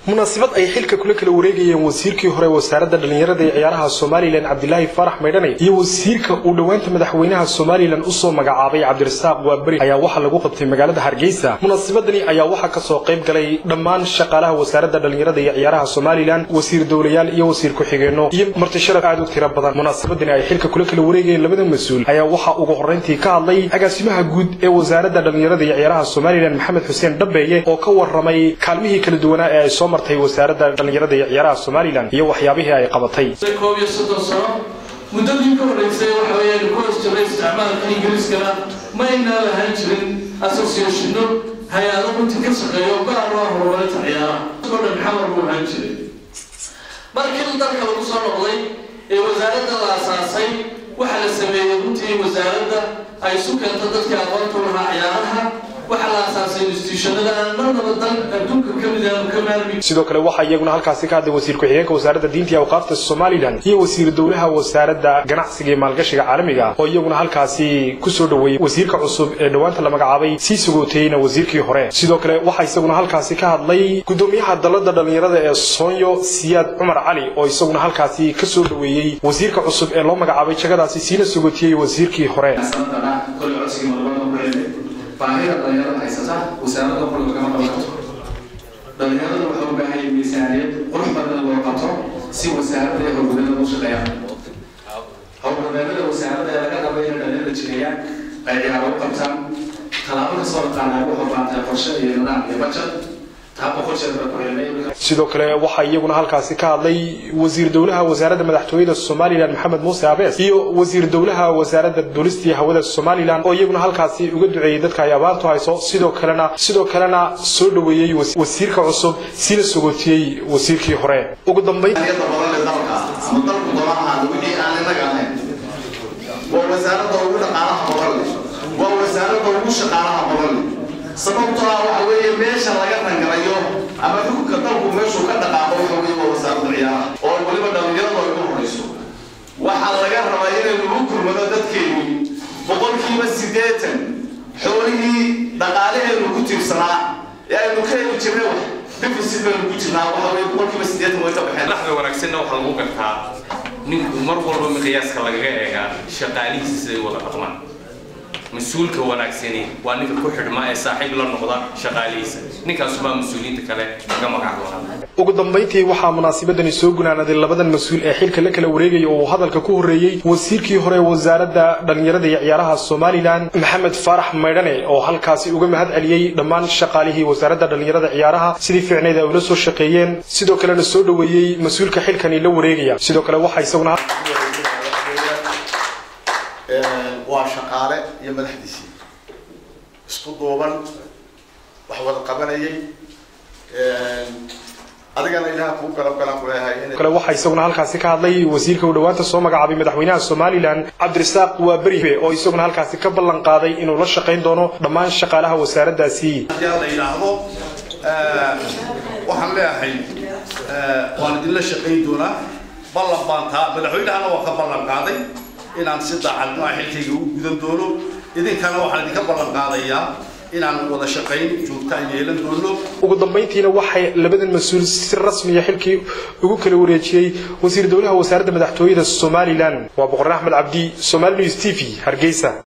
munaasabad ay xilka kula kala wareegayeen wasiirkii hore wasaaradda dhallinyarada ee ciyaaraha somalilan cabdilaahi farax maydhane iyo wasiirka uu dhowaanta madaxweynaha somalilan usoo magacaabay cabdirasaaq waaberi ayaa waxaa lagu qabtay magaalada hargeysa munaasabadani ayaa waxaa kasoo qayb galay dhammaan shaqaalaha wasaaradda dhallinyarada iyo ciyaaraha somalilan wasiir dowlayaal iyo wasiir ku-xigeenno iyo martisharaf aad u tiro badan munaasabadani ay xilka kula kala wareegayeen labada mas-uul ayaa waxaa ugu horreyntii ka hadlay agaasimaha guud ee wasaaradda dhallinyarada iyo ciyaaraha somalilan maxamed xuseen dhabeeye oo ka waramay kaalmihii kala duwanaa ee ay soo martay wasaaradda dhallinyarada iyo ciyaaraha somalilan iyo waxyaabihii ay qabatay koob iyo soddon sano muddadii ka horreysay waxa weeyaan ku hoos jiray isticmaalka ingiriiskana ma aynaa lahaan jirin associationno hay-ado runtii ka shaqeeyo gaar loo horumarinta ciyaaraha oo dhan xamar buu ahaan jiray markii dalka lagu soo noqday ee wasaaradda la asaasay waxaa la sameeyey runtii wasaaradda ay isu keento dadkii aqoonta u lahaa ciyaaraha waxaa la asaasay institutionada aan marnaba dal adduunka ka mid aanu ka maarmi sidoo kale waxaa iyaguna halkaasi ka hadlay wasiir ku-xigeenka wasaaradda diinta iyo awqaafta somalilan iyo wasiir dowlaha wasaaradda ganacsiga iyo maalgashiga caalamiga oo iyaguna halkaasi kusoo dhoweeyey wasiirka cusub ee dhowaanta la magacaabay sii sugootayeyna wasiirkii hore sidoo kale waxaa isaguna halkaasi ka hadlay gudoomiyaha dalada dhallinyarada ee soonyo siyaad cumar cali oo isaguna halkaasi kasoo dhoweeyey wasiirka cusub ee loo magacaabay jagadaasi siina sugootiyey wasiirkii hore baahida dhalinyarada haysata wasaaradda quriga kama qaban karto dhalinyarada waxay u baahan yihiin miisaaniyad qurux badan loo qabto si wasaaradda iyo howlgudada u shaqeeyaan howlgudeedada wasaaradda ee laga rabo inay dhalinyarada jireeyaan ay ciyaaro u qabtaan tallaabo kasoo dhaqaanaa wuxuu baantay qorshe iyo nidaam iyo bajad sidoo kale waxaa iyaguna halkaasi ka hadlay wasiir dowlaha wasaaradda madaxtooyada somalilan maxamed muuse abees iyo wasiir dowlaha wasaaradda duulistii hawada somalilan oo iyaguna halkaasi uga duceeyey dadka ay abaantu hayso sidoo kalena sidoo kalena soo dhoweeyey wasiirka cusub sina sugootiyey wasiirkii hore ugu dambayn waa wasaaradda ugu dhaqaalaha badan leh waa wasaaradda ugu shaqaalaha badan leh sababtoo ah waxa weeye meesha laga rangarayo ama xukunka dalku meeshuu ka dhaqaaqo waxa weeye waa wasaaradda ciyaaraha oo weliba dhallinyaradu ay ugu horayso waxaa laga rabaa inaynu u kulmado dadkeenu boqolkiiba siddeetan xoolihii dhaqaalaheenu ku tiirsanaa ee aynu ka heli jirnay wax deficit baynu ku jirnaa waxa weeye boqolkiiba siddeetan way ka baxeen laxda wanaagsanna waxaa lagu gartaa ninku mar walba miqyaaska lagaga eegaa shaqaalihiisa siday wada dhaqmaan mas-uulka wanaagsani waa ninka ku xidhma ee saaxiib la noqda shaqaalihiisa ninkaasubaa mas-uuliyiinta kale kaga magac doonaa ugu dambayntii waxaa munaasabadani soo gunaanaday labadan mas-uul ee xilka la kala wareegaya oo uu hadalka ku horreeyey wasiirkii hore wasaaradda dhallinyarada iyo ciyaaraha somalilan maxamed faarax maydhane oo halkaasi uga mahad celiyey dhammaan shaqaalihii wasaaradda dhallinyarada ciyaaraha sidii fiicneyd ay ula soo shaqeeyeen sidoo kalena soo dhoweeyey mas-uulka xilkani la wareegaya sidoo kale waxaa isaguna waa shaqaale iyo madaxdiisii isku duuban wax wada qabanayay adigana ilaha kuu galab galan ku leeyahay kale waxaa isaguna halkaasi ka hadlay wasiirka uu dhowaanta soo magacaabay madaxweynaha somalilan cabdirasaaq waaberi oo isaguna halkaasi ka ballan qaaday inuu la shaqayn doono dhammaan shaqaalaha wasaaraddaasi haddii la yidhaahdo waxaan leeyahay waan idinla shaqayn doonaa ballan baan taa madaxweynahana waa ka ballan qaaday inaan si daacadnimo xilkayga u gudan doono idinkana waxaan idinka ballan qaadayaa inaan wada shaqayn joogtaan yeelan doono ugu dambayntiina waxay labadan mas-uul si rasmiya xilkii ugu kala wareejiyey wasiir dowlaha wasaaradda madaxtooyada somalilan waa boqor axmed cabdi somali news t v hargeysa